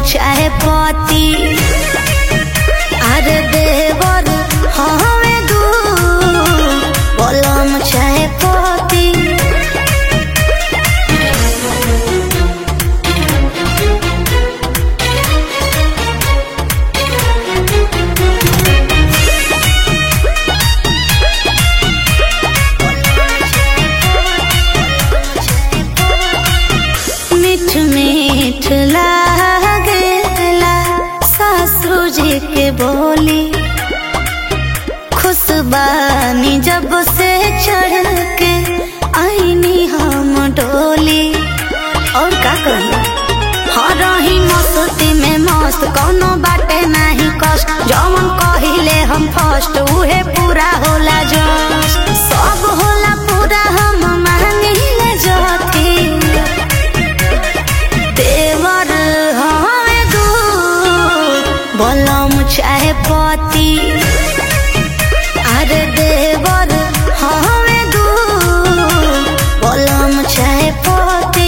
चाहे पति अरे देवर हमें दू बोलम चाहे पति मीठ मीठ लागेला सासू जी के बोली खुशबानी जब से चढ़ के आईनी हम डोली और का कही हरही मस्ती में मस्त कोनो बाटे नहीं कष्ट जवन कहिले हम फर्स्ट उहे पूरा होला जस सब होला पूरा हम मांगिले जथी देवर हमें दू बोलम चाहे पति अरे देवर हमें दू बोलम चाहे पति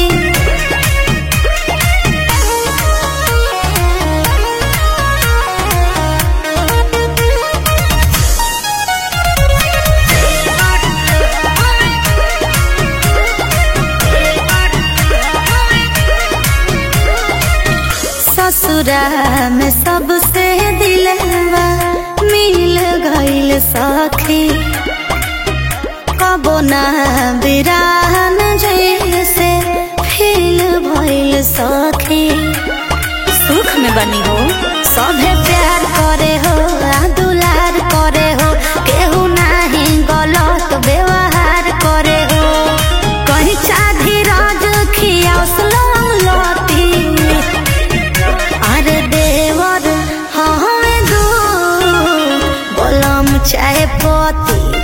ससुरा में सबसे दिलवा मिल गईल सखी कबो ना बिरान जैसे फील भइल सखी सुख में बनी हो सभे प्यार करे हो आ दुलार करे हो केहू नाही गलत व्यवहार करे हो कहीं चाधी राज खियासलम लती अरे देवर हमें दू बोलम चाहे पति